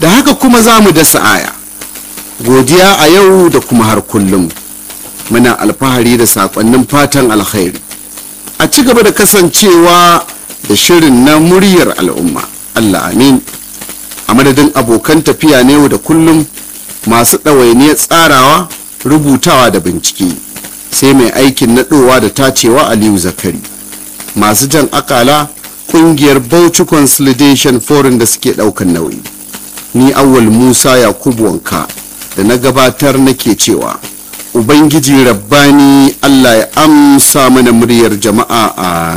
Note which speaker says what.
Speaker 1: da haka kuma za mu dasa aya godiya a yau da kuma har kullum muna alfahari da sakonnin fatan alkhairi a ci gaba da kasancewa da shirin na muryar al'umma allah amin a madadin abokan tafiya na yau da kullum masu ɗawainiyar tsarawa rubutawa da bincike sai mai aikin naɗowa da tacewa aliyu zakari masu jan akala ƙungiyar bauchi consolidation forum da suke ɗaukan nauyi ni awwal musa yakubu wanka da na gabatar nake cewa ubangiji rabbani allah ya amsa mana muryar jama'a a